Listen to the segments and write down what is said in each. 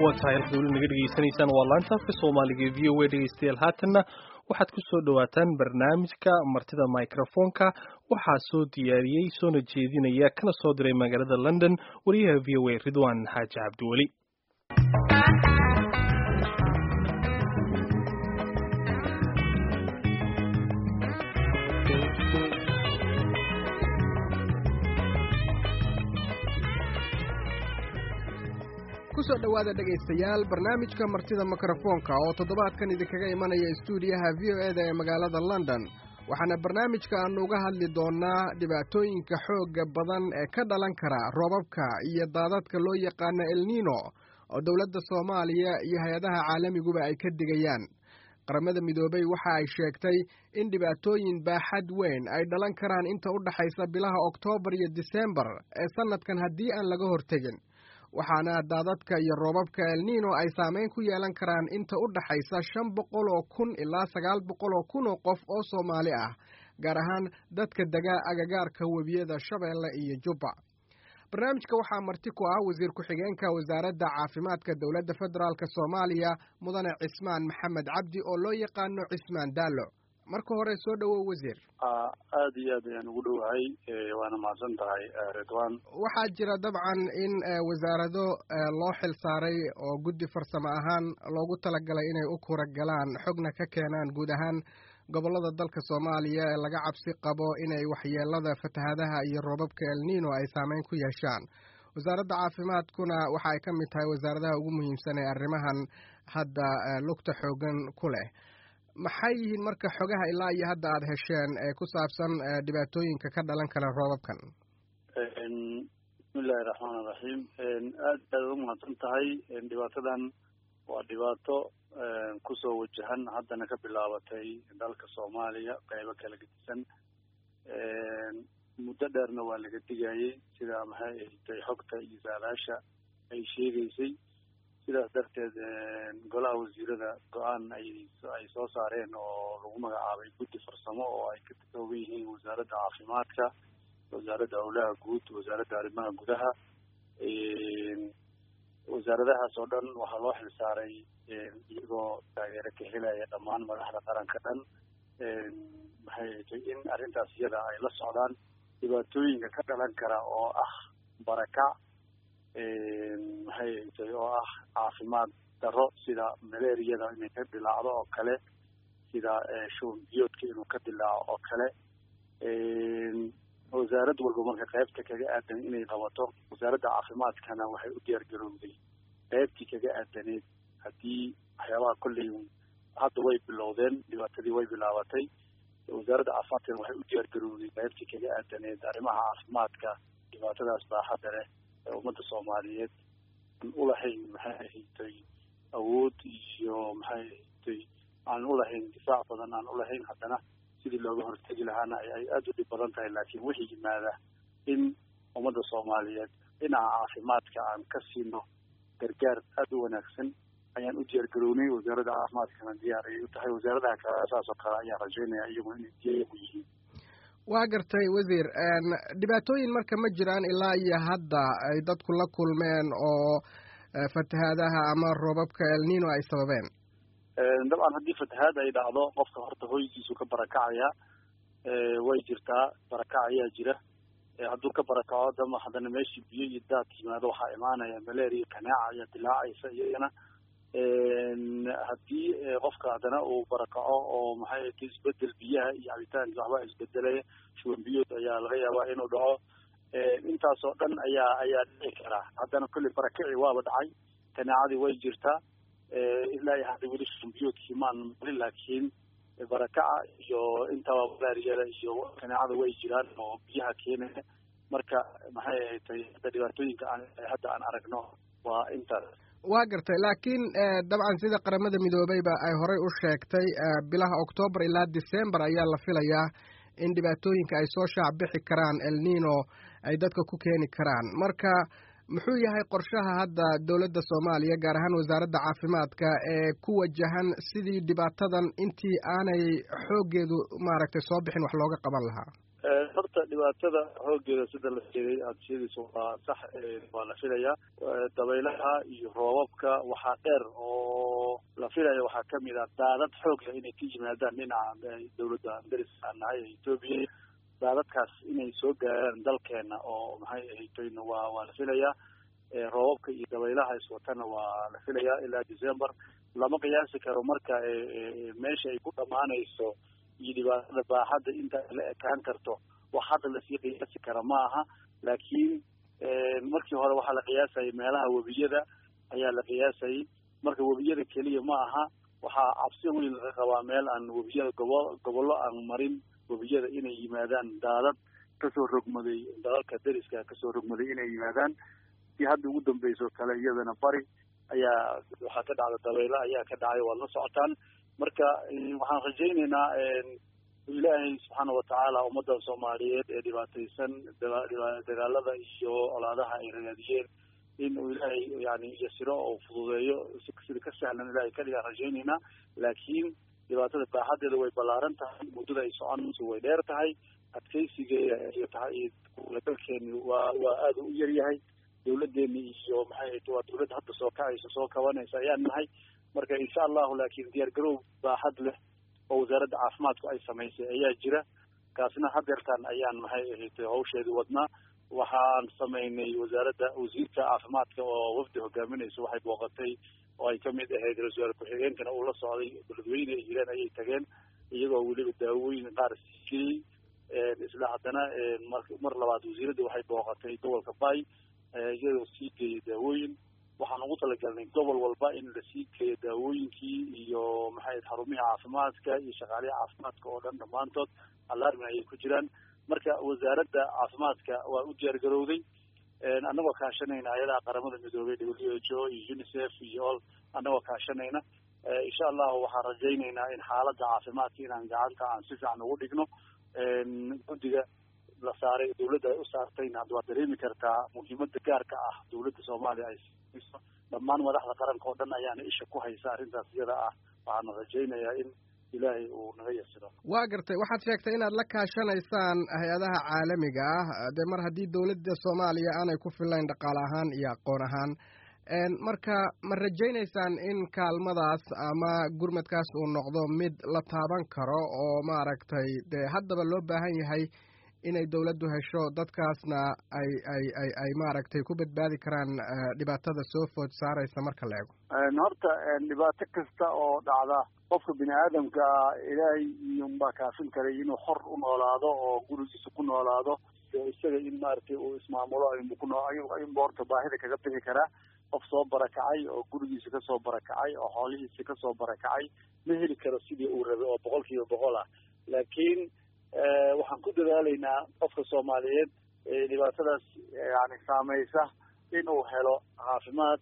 waa tahay halkaad weli naga dhegaysanaysaan waa laanta afka soomaaliga ee v o a dhegeystayaal haatanna waxaad ku soo dhowaataan barnaamijka martida microfonka waxaa soo diyaariyey soona jeedinaya kana soo diray magaalada london wariyaha v o a ridwan xaaji cabdiweli kusoo dhowaada dhegaystayaal barnaamijka martida mikrofoonka oo toddobaadkan idinkaga imanaya istuudiyaha v o e da ee magaalada london waxaana barnaamijka aanu uga hadli doonaa dhibaatooyinka xoogga badan ee ka dhalan kara roobabka iyo daadadka loo yaqaano elnino oo dowladda soomaaliya iyo hay-adaha caalamiguba ay ka digayaan qaramada midoobey waxa ay sheegtay in dhibaatooyin baaxad weyn ay dhalan karaan inta u dhaxaysa bilaha oktoobar iyo disembar ee sannadkan haddii aan laga hortegin waxaana daadadka iyo roobabka elnino ay saameyn ku yeelan karaan inta u dhaxaysa shan boqol oo kun ilaa sagaal boqol oo kun oo qof oo soomaali ah gaar ahaan dadka dega agagaarka webiyada shabeelle iyo jubba barnaamijka waxaa marti ku ah wasiir ku-xigeenka wasaaradda caafimaadka dowladda federaalk soomaaliya mudane cismaan maxamed cabdi oo loo yaqaano cismaan daallo marka hore soo dhowow wasiir aada iyo aad ayaan ugu dhowahay waana mahadsan tahay ridwan waxaa jira dabcan in wasaarado loo xil saaray oo guddi farsamo ahaan loogu talagalay inay u kura galaan xogna ka keenaan guud ahaan gobollada dalka soomaaliya ee laga cabsi qabo inay waxyeelada fatahaadaha iyo roobabka elnino ay saameyn ku yeeshaan wasaaradda caafimaadkuna waxa ay ka mid tahay wasaaradaha ugu muhiimsan ee arrimahan hadda lugta xoogan ku leh maxay yihiin marka xogaha ilaa iyo hadda aada hesheen ee ku saabsan dhibaatooyinka ka dhalan kara roobabkan bismillahi raxmaan iraxiim aad aad u mahadsan tahay dhibaatadan waa dhibaato kusoo wajahan haddana ka bilaabatay dalka soomaaliya qeybo kala gedisan muddo dheerna waa laga digayay sida maxay ahtay xogta iyo saalaasha ay sheegaysay sidaas darteed golaha wasiirada go-aan ay ay soo saareen oo lagu magacaabay guddi farsamo oo ay ka kooban yihiin wasaaradda caafimaadka wasaaradda howlaha guud wasaaradda arrimaha gudaha wasaaradahaas oo dhan waxaa loo xilsaaray iyagoo taageero ka helaya dhammaan madaxda qaranka dhan maxay ahtay in arrintaas iyada ay la socdaan dhibaatooyinka ka dhalan kara oo ah barakac maxay ahtay oo ah caafimaad darro sida malariyada inay ka dilaacdo oo kale sida shuban biyoodka inuu ka dilaaco oo kale wasaarad walba marka qaybta kaga aadan inay qabato wasaaradda caafimaadkana waxay u diyaar garowday qaybtii kaga aadaneed haddii waxyaabaha kolley hadda way bilowdeen dhibaatadii way bilaabatay wasaaradda caafimaadkana waxay u diyaar garowday qaybtii kaga aadaneed arrimaha caafimaadka dhibaatadaas baaxadda leh ee ummadda soomaaliyeed aan ulahayn maxay ahatay awood iyo maxay ahatay aan ulahayn difaac badan aan ulahayn haddana sidii looga hortegi lahaana ay aada u dhib badan tahay laakiin wixii yimaada in ummadda soomaaliyeed dhinaca caafimaadka aan ka siino gargaar aada u wanaagsan ayaan u diyaar garownay wasaaradda caafimaadkana diyaar ayay u tahay wasaaradaha kale saas oo kale ayaan rajaynaya iyaguna inay diyaar u yihiin waa gartay wasiir dhibaatooyin marka ma jiraan ilaa iyo hadda ay dadku la kulmeen oo fatahaadaha ama roobabka elnino ay sababeen dabcan haddii fatahaad ay dhacdo qofka horta hoygiisu ka barakacaya way jirtaa barakac ayaa jira hadduu ka barakaco dama haddana meeshii biyo iyo daad yimaado waxaa imaanaya malaria kanaaca ayaa dilaacaysa iyagana haddii qofka haddana uu barakaco oo maxay ahtay isbedel biyaha iyo cabitaanka waxbaa isbedelaya shuban biyood ayaa laga yaabaa inuu dhaco intaasoo dhan ayaa ayaa dhici karaa haddana kolley barakaci waaba dhacay kanaacadii way jirtaa ilaa iyo hadda weli shuban biyoodkii maan malin laakiin barakaca iyo intaba malaariyada iyo kanaacada way jiraan oo biyaha keenaya marka maxay ahatay hadda dhibaatooyinka aan hadda aan aragno waa intaas waa gartay laakiin dabcan sida qaramada midoobeyba ay horey u sheegtay bilaha oktoobar ilaa december ayaa la filayaa in dhibaatooyinka ay soo shaac bixi karaan elnino ay dadka ku keeni karaan marka muxuu yahay qorshaha hadda dowladda soomaaliya gaar ahaan wasaaradda caafimaadka ee ku wajahan sidii dhibaatadan intii aanay xooggeedu maaragtay soo bixin wax looga qaban lahaa horta dhibaatada xoogeeda sida la sheegay aadshadiisa waa sax waa la filayaa dabaylaha iyo roobabka waxaa dheer oo la filaya waxaa kamid ah daadad xoog leh inay ka yimaadaan dhinaca dawladda dariska aan nahay ee etoobiya daadadkaas inay soo gaaraan dalkeena oo maxay ahaytoyna waa waa la filayaa roobabka iyo dabaylaha iswatana waa la filayaa ilaa december lama qiyaasi karo marka meesha ay ku dhamaanayso iyo dhibaatada baaxadda inta la ekaan karto wax hadda lasii qiyaasi kara ma aha laakiin markii hore waxaa la qiyaasayay meelaha webiyada ayaa la qiyaasayay marka webiyada keliya ma aha waxaa cabsi weyn laga qabaa meel aan webiyada gobo gobollo aan marin webiyada inay yimaadaan daadad kasoo rogmaday dalalka dariska kasoo rogmaday inay yimaadaan si hadda ugu dambeyso kale iyadana bari ayaa waxaa ka dhacda dabaylo ayaa ka dhacay waad la socotaan marka waxaan rajayneynaa ilaahay subxaana watacaala ummadda soomaaliyeed ee dhibaataysan dagaalada iyo colaadaha ay ragaadiyeen in uu ilaahay yani yasiro oo fududeeyo sida ka sahlan ilahay ka dhigaan rajayneynaa laakiin dhibaatada baaxadeeda way ballaaran tahay muddada ay soconayso way dheer tahay adkeysigeeda iyo tahay dalkeeni waa waa aada u yaryahay dawladeeni iyo maxay waa dawladda hadda soo kacaysa soo kabanaysa ayaan nahay marka insha allahu laakiin diyaar garow baaxad leh oo wasaaradda caafimaadku ay samaysay ayaa jira kaasna hadeertaan ayaan maxay ahayd hawsheedii wadnaa waxaan samaynay wasaaradda wasiirka caafimaadka oo wafdi hogaaminaysa waxay booqatay oo ay kamid ahayd ra-isul wasaare ku-xigeenkana uu la socday beledweyne ay jireen ayay tageen iyagoo weliba daawooyin qaar siiyey isla haddana mar labaad wasiiradda waxay booqatay gobolka bay iyadoo sii geeyay daawooyin waxaan ugu talagalnay gobol walba in lasii geeyo daawooyinkii iyo maxay xarumihii caafimaadka iyo shaqaalihi caafimaadka oo dhan dhammaantood alarmin ayay ku jiraan marka wasaaradda caafimaadka waa u diyaar garowday annagoo kaashanayna ayadaha qaramada midoobay w h o iyo unicef iyo all annagoo kaashanayna insha allahu waxaan rajaynaynaa in xaaladda caafimaadka inaan gacanta aan si fiican ugu dhigno guddiga la saaray dawladda ay u saartayna hadda waad dareemi kartaa muhiimada gaarka ah dawladda soomaaliya ay siiso dhammaan madaxda qaranka oo dhan ayaana isha ku haysa arrintaas iyada ah waxaana rajaynayaa in ilaahay uu naga yasiro waa gartay waxaad sheegtay inaad la kaashanaysaan hay-adaha caalamiga ah dee mar haddii dawladda soomaaliya aanay ku filayn dhaqaale ahaan iyo aqoon ahaan marka ma rajaynaysaan in kaalmadaas ama gurmadkaas uu noqdo mid la taaban karo oo maaragtay dee haddaba loo baahan yahay inay dawladdu hesho dadkaasna ay ay ay ay maaragtay ku badbaadi karaan dhibaatada soo food saaraysa marka la ego horta dhibaato kasta oo dhacda qofka bini aadamka ilaahay iyunbaa kaafin karay inuu xor u noolaado oo gurigiisa ku noolaado isaga in maaragtay uu ismaamulo ayunba horta baahida kaga bixi karaa qof soo barakacay oo gurigiisa kasoo barakacay oo xoolihiisa kasoo barakacay ma heli karo sidii uu rabay oo boqol kiiba boqol ah laakiin waxaan ku dadaalaynaa qofka soomaaliyeed dhibaatadaas yani saameysa inuu helo caafimaad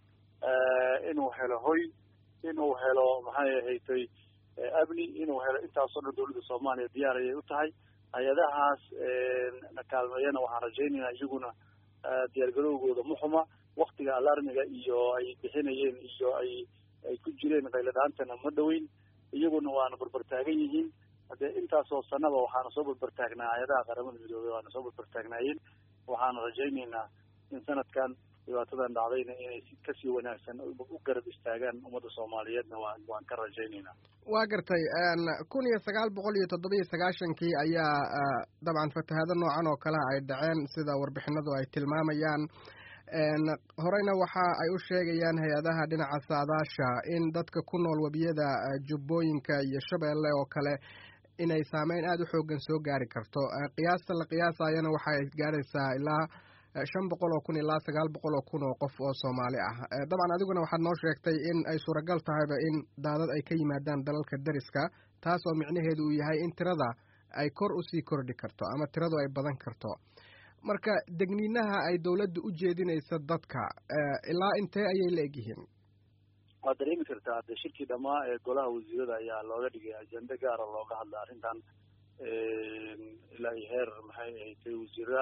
inuu helo hoy inuu helo maxay ahaytay amni inuu helo intaasoo dhan dawladda soomaaliya diyaar ayay u tahay hay-adahaas na kaalmeeyana waxaan rajaynaynaa iyaguna diyaargarowgooda muxuma waktiga alarmiga iyo ay bixinayeen iyo ay ay ku jireen qayladhaantana ma dhoweyn iyaguna waana barbartaagan yihiin hadee intaasoo sanaba waxaana soo barbartaagnaa hay-adaha qaramada midoobey waana soo barbartaagnaayeen waxaana rajaynaynaa in sanadkan dhibaatadan dhacdayna inay si kasii wanaagsan u garab istaagaan ummadda soomaaliyeedna waan waan ka rajaynaynaa waa gartay kun iyo sagaal boqol iyo toddoba iyo sagaashankii ayaa dabcan fatahaado noocan oo kale ay dhaceen sida warbixinadu ay tilmaamayaan horeyna waxa ay u sheegayaan hay-adaha dhinaca saadaasha in dadka ku nool webiyada jubbooyinka iyo shabeelle oo kale inay saameyn aada u xoogan soo gaari karto qiyaasta la qiyaasayana waxay gaaraysaa ilaa shan boqol oo kun ilaa sagaal boqol oo kun oo qof oo soomaali ah dabcan adiguna waxaad noo sheegtay in ay suuragal tahayba in daadad ay ka yimaadaan dalalka deriska taas oo micnaheedu uu yahay in tirada ay kor usii kordhi karto ama tiradu ay badan karto marka degniinaha ay dawladda u jeedinaysa dadka ilaa intee ayay la egyihiin waad dareemi kartaa de shirkii dhamaa ee golaha wasiirada ayaa looga dhigay ajende gaara looga hadla arrintan ilaa iyo heer maxay ahayd wasiirada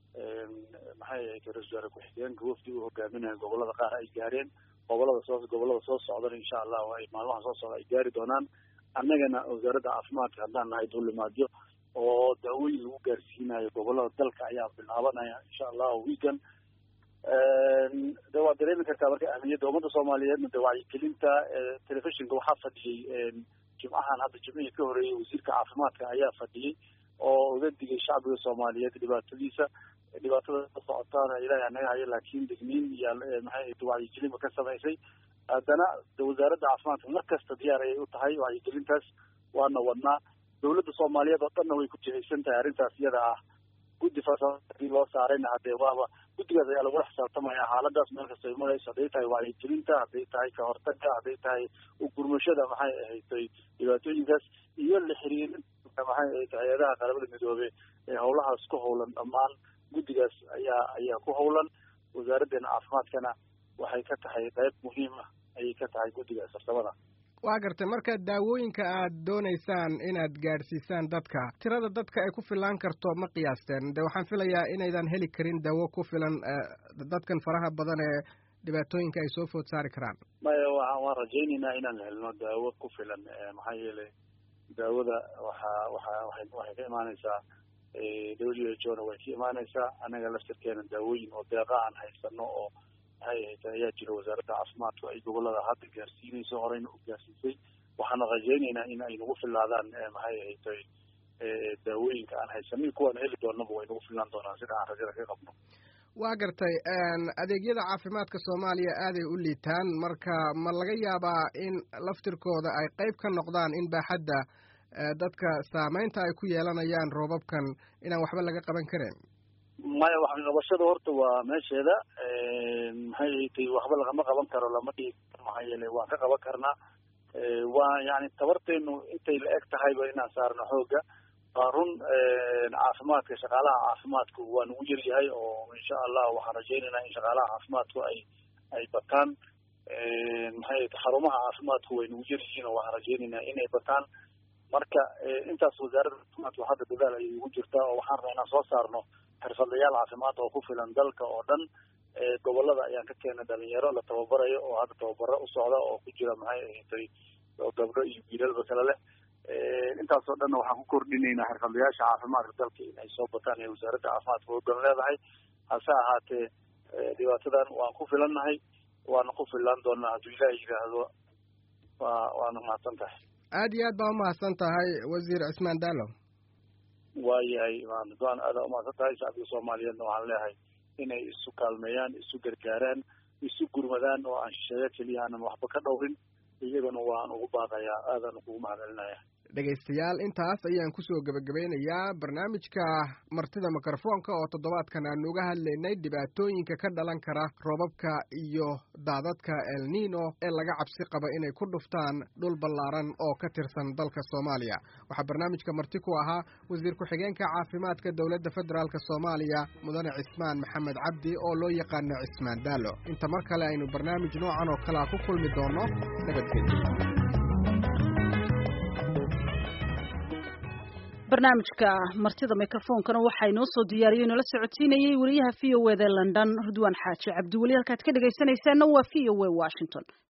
maxay ahayd ra-isul wasaare ku-xigeenka wafdi u hogaaminaya gobolada qaar ay gaareen gobolada soo gobolada soo socdana insha allahu ay maalmaha soo socda ay gaari doonaan annagana wasaaradda caafimaadka haddaan nahay duulimaadyo oo daawooyin lagu gaarsiinayo gobolada dalka ayaa bilaabanaya insha allahu weekend de waad dareemi kartaa marka ahmiyadda ummadda soomaaliyeedna de wacyigelinta telefishinka waxaa fadhiyey jimcahan hadda jimcihii ka horeeyey wasiirka caafimaadka ayaa fadhiyey oo uga digay shacbiga soomaaliyeed dhibaatadiisa dhibaatada ka socotaana ilahi anaga hayo laakiin digniin iyo maxay wacyigelinba ka samaysay haddana wasaaradda caafimaadka mar kasta diyaar ayay u tahay wacyigelintaas waana wadnaa dawladda soomaaliyeed oo dhanna way ku jihaysan tahay arrintaas iyada ah guddi farsamo loo saarayna hadee waaba guddigaas ayaa lagula xisaabtamaya xaaladaas meel kasta ay marayso hadday tahay wacyigelinta hadday tahay kahortaga hadday tahay ugurmashada maxay ahaydtay dhibaatooyinkaas iyo la xiriirinta maxay ahayd hay-adaha qaramada midoobe ee howlahaas ku howlan dhammaan guddigaas ayaa ayaa ku howlan wasaaraddeena caafimaadkana waxay ka tahay qayb muhiim ah ayay ka tahay guddigaas farsamada waa gartay marka daawooyinka aad doonaysaan inaad gaadhsiisaan dadka tirada dadka ay ku filaan karto ma qiyaasteen de waxaan filayaa inaydan heli karin daawo ku filan dadkan faraha badan ee dhibaatooyinka ay soo food saari karaan maya wa waan rajaynaynaa inaan helno daawo ku filan maxaa yeelay daawada waxaa waxa waay waxay ka imaaneysaa w h o na way ka imaaneysaa anaga laftirkeena daawooyin oo deeqa aan haysano oo maxay ahayd ayaa jira wasaaradda caafimaadku ay gobolada hadda gaarsiinayso horeyna u gaarsiisay waxaana rajaynaynaa in ay nagu filaadaan maxay ahayd daawooyinka aan haysanin kuwaan heli doonaba way nagu filaan doonaan sida aan rajada ka qabno waa gartay adeegyada caafimaadka soomaaliya aaday u liitaan marka ma laga yaabaa in laftirkooda ay qayb ka noqdaan in baaxadda dadka saameynta ay ku yeelanayaan roobabkan inaan waxba laga qaban karin maya waxqabashada horta waa meesheeda maxay tay waxba lagama qaban karo lama dhigi maxaa yeelay waan ka qaban karnaa waa yani tabarteenu intay la eg tahayba inaan saarno xooga waa run caafimaadka shaqaalaha caafimaadku waa nagu yar yahay oo insha allah waxaan rajaynaynaa in shaqaalaha caafimaadku ay ay bataan maxay xarumaha caafimaadku way nagu yar yihiin oo waxaan rajaynaynaa inay bataan marka intaas wasaaradda caafimaadku hadda dadaal ayay ugu jirtaa oo waxaan rabaa inaan soo saarno xirfadlayaal caafimaad oo ku filan dalka oo dhan gobolada ayaan ka keenay dhalinyaro la tababarayo oo hadda tababaro u socda oo ku jira maxay ahatay gabdho iyo wiilalba kale leh intaasoo dhanna waxaan ku kordhinaynaa xirfadlayaasha caafimaadka dalka in ay soo bataan ee wasaaradda caafimaadka hoggan leedahay hase ahaatee dhibaatadan waan ku filannahay waana ku filaan doonaa hadduu ilaah yidhaahdo waa waana mahadsan tahay aad iyo aad baa umahadsan tahay wasiir cismaan daalo waayahay waan aada umahadsan tahay shacbiga soomaaliyeedna waxaan leeyahay inay isu kaalmeeyaan isu gargaaraan isu gurmadaan oo aan shisheeyo keliya aanan waxba ka dhowrin iyagana waan ugu baaqayaa aadaan kugu mahadcelinaya dhegaystayaal intaas ayaan kusoo gebagabeynayaa barnaamijka martida mikrofoonka oo toddobaadkan aanu uga hadlaynay dhibaatooyinka ka dhalan kara roobabka iyo daadadka el nino ee laga cabsi qaba inay ku dhuftaan dhul ballaaran oo ka tirsan dalka soomaaliya waxaa barnaamijka marti ku ahaa wasiir ku-xigeenka caafimaadka dowladda federaalk soomaaliya mudane cismaan maxamed cabdi oo loo yaqaano cismaan daalo inta mar kale aynu barnaamij noocan oo kalea ku kulmi doono nabadgelyo barnaamijka martida microfoonkana waxaa inoo soo diyaariyey inoola socodsiinayey wariyaha v o e da london ridwaan xaaji cabdiweli halkaad ka dhegaysanaysaanna waa v o e washington